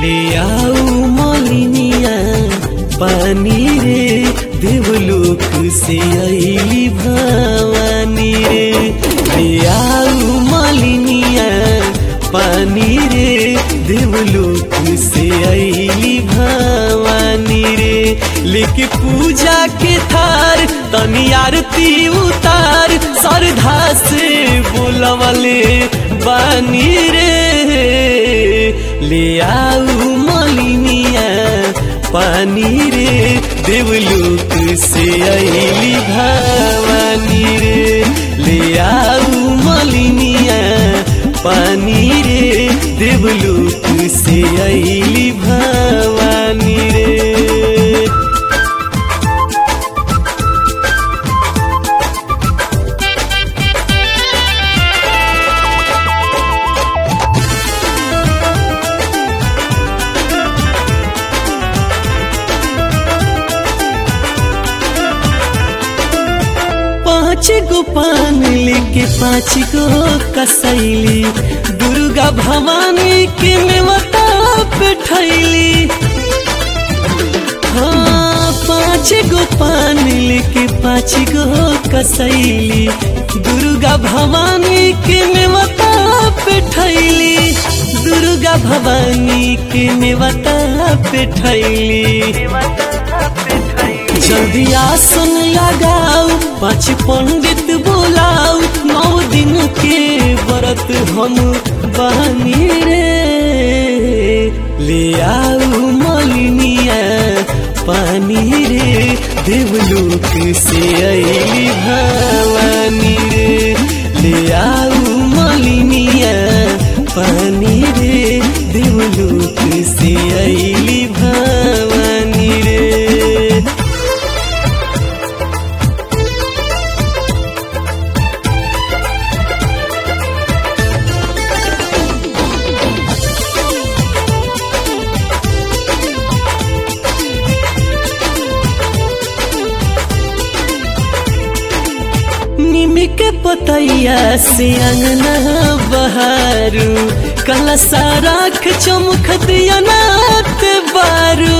ले आओ मलिनिया पानी रे देवलोक से अली भवानी रे ले आओ मलिनिया पानी रे देवलोक से अली भवानी रे लेके पूजा के थार तनी आरती उतार श्रद्धा से बोलवले बानी रे ले आऊ मलिनिया पानी रे देवलोक से अली भवानी रे ले आऊ मलिनिया पानी रे देवलोक से अली भवानी रे पाँच गो पान लेके पाँच गो कसैली दुर्गा भवानी के नेवता पे ठैली हाँ पाँच गो पान लेके पाँच गो कसैली दुर्गा भवानी के नेवता पे ठैली दुर्गा भवानी के नेवता पे ठैली जल्दी आसन लगाओ पाँच पंडित बुलाओ नौ दिन के व्रत हम बहनी रे ले आओ मलिनिया पानी रे देवलोक से अली भवानी रे ले आओ मलिनिया पानी रे देवलोक से अली भवानी रे निमी के पतैया से अंगना बहारू कला साराख चमक दिया नात बारू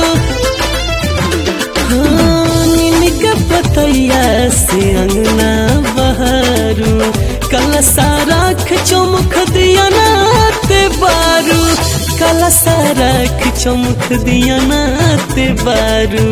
हाँ, निमी के पतैया से अंगना बहारू कला साराख चमक दिया नात बारू कला साराख चमक दिया नात बारू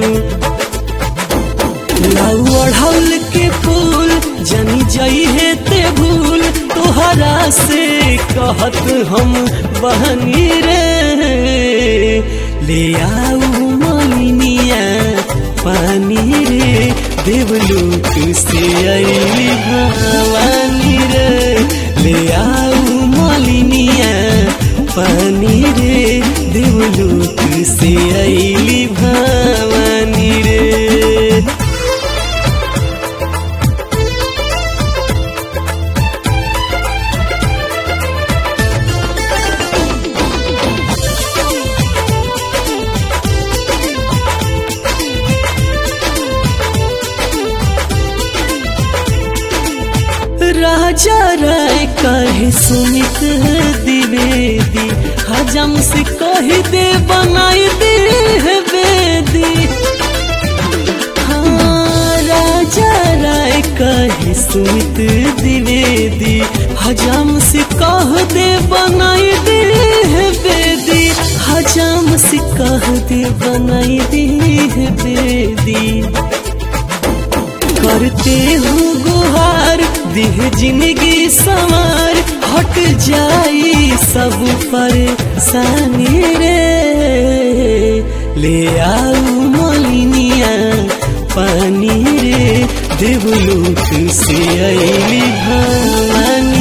लाऊ अढ़ौल के फूल जनी जई है ते भूल तोहरा से कहत हम बहनी रे ले आऊ मलिनिया पानी रे देवलोक से अली भवानी रे ले आऊ मलिनिया पानी रे देवलोक से अली भवानी रे राजा राय कहे सुमित द्विवेदी हजम से कही दे बनाई दे है बेदी हाँ राजा राय कहे सुमित द्विवेदी हजम से कह दे बनाई दे है बेदी हजम से कह दे बनाई दे है बेदी करते हूँ गुहार दिह जिंदगी सवार हट जाई सब परेशानी रे ले आओ मलिनिया पानी रे देवलोक से अली भवानी